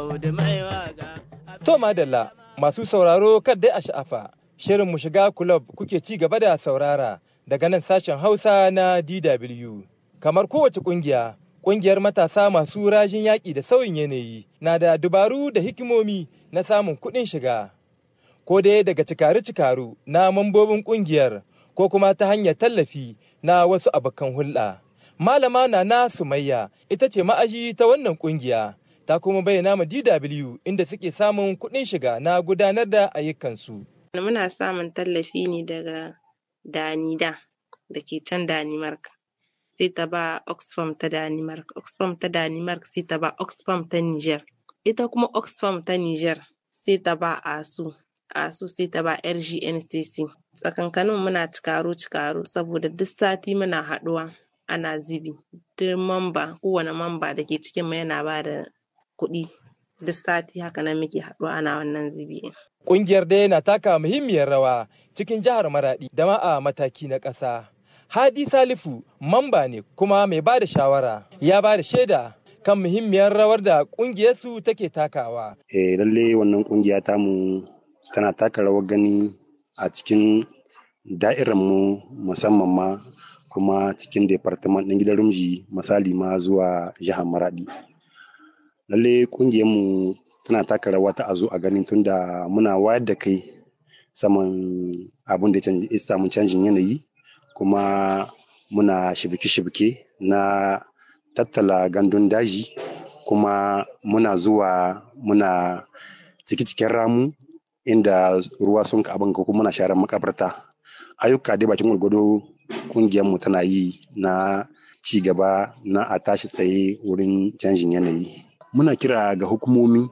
Audu mai waka. To madalla masu sauraro dai a sha'afa shirin mu shiga kulob kuke ci gaba da saurara daga nan sashen Hausa na DW. Kamar kowace kungiya, kungiyar matasa masu rajin yaƙi da sauyin yanayi na da dubaru da hikimomi na samun kuɗin shiga. Ko dai daga cikaru-cikaru na mambobin kungiyar ko kuma ta hanyar tallafi na wasu abokan hulɗa. Malama Nana Sumayya ita ce ma'aji ta wannan kungiya. ta kuma bayyana ma DW inda suke samun kuɗin shiga na gudanar da ayyukansu. Muna samun tallafi ne daga Danida da ke can Danimark. Sai ta ba Oxfam ta Danimark, Oxfam ta Danimark sai ta ba Oxfam ta Niger. Ita kuma Oxfam ta Niger sai ta ba ASU, ASU sai ta ba RGNCC. Tsakankanin muna cikaro-cikaro saboda duk sati muna haɗuwa ana zibi. Duk mamba, kowane mamba da ke cikin mu yana ba da kuɗi duk sati haka nan muke haɗuwa ana wannan zubi. Ƙungiyar dai na taka muhimmiyar rawa cikin jihar Maraɗi da ma a mataki na ƙasa. Hadi Salifu mamba ne kuma mai ba da shawara ya ba da shaida kan muhimmiyar rawar da ƙungiyarsu take takawa. Eh lalle wannan ƙungiya tamu tana taka rawar gani a cikin mu musamman ma kuma cikin departament ɗin gidan rumji misali ma zuwa jihar Maraɗi. lalle mu tana taka rawa ta a zo a ganin tunda muna wayar da kai saman abin da ya samu canjin yanayi kuma muna shibike-shibike na tattala gandun daji kuma muna zuwa muna ciki-cikin ramu inda ruwa sun ka abin kuma muna sharan makabarta ayyuka dai bakin gwargwado mu tana yi na ci gaba na a tashi tsaye wurin canjin yanayi muna kira ga hukumomi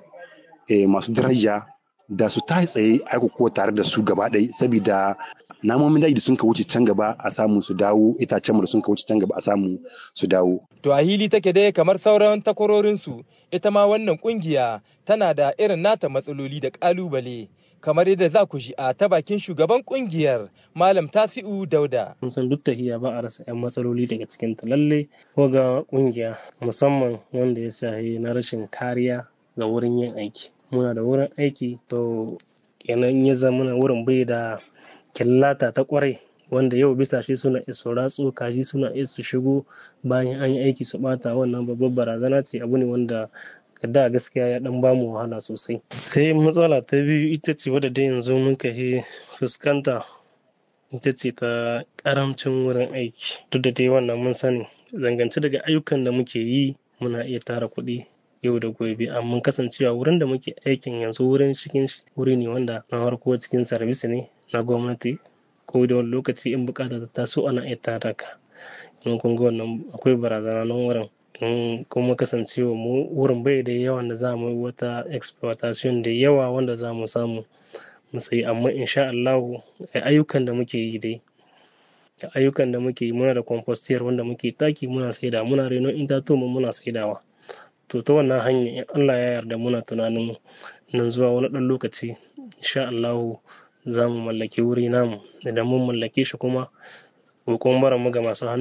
masu daraja da su ta tsaye aiko ko tare da su gaba ɗaya saboda namomin daji da sun ka wuce can gaba a samu su dawo itacen da sun ka wuce can gaba a samu su dawo. To a hili take dai kamar sauran takwarorinsu ita ma wannan kungiya tana da irin nata matsaloli da ƙalubale. kamar yadda za ku shi a ta bakin shugaban kungiyar malam tasi'u dauda. mun san duk tahiya ba a rasa 'yan matsaloli daga cikin ta lalle ga kungiya musamman wanda ya shahi na rashin kariya ga wurin yin aiki muna da wurin aiki to kenan ya zama wurin bai da killata ta kwarai wanda yau bisa shi suna iso ratsu kaji suna iso shigo bayan an yi aiki su bata wannan babbar barazana ce abu ne wanda da gaskiya ya dan bamu wahala sosai sai matsala ta biyu ita ce wadda dai yanzu muka yi fuskanta ita ce ta karamcin wurin aiki duk da dai wannan mun sani zangance daga ayyukan da muke yi muna iya tara kuɗi yau da gobe amma kasancewa wurin da muke aikin yanzu wurin cikin wuri ne wanda na farko cikin sarbis ne na gwamnati ko da wani lokaci in bukata ta taso ana iya tara ka in kun ga wannan akwai barazana nan wurin kuma kasancewa mu wurin bai da yawan da za mu yi wata exploitation da yawa wanda za mu samu mu sayi amma insha Allah ayyukan da muke yi dai ayyukan da muke yi muna da compostiyar wanda muke taki muna saida muna reno itatuwa muna saidawa to ta wannan hanya in Allah ya yarda muna tunanin nan zuwa wani ɗan lokaci insha Allah za mu mallaki wuri namu idan mun mallake shi kuma kokon bara mu ga masu hannu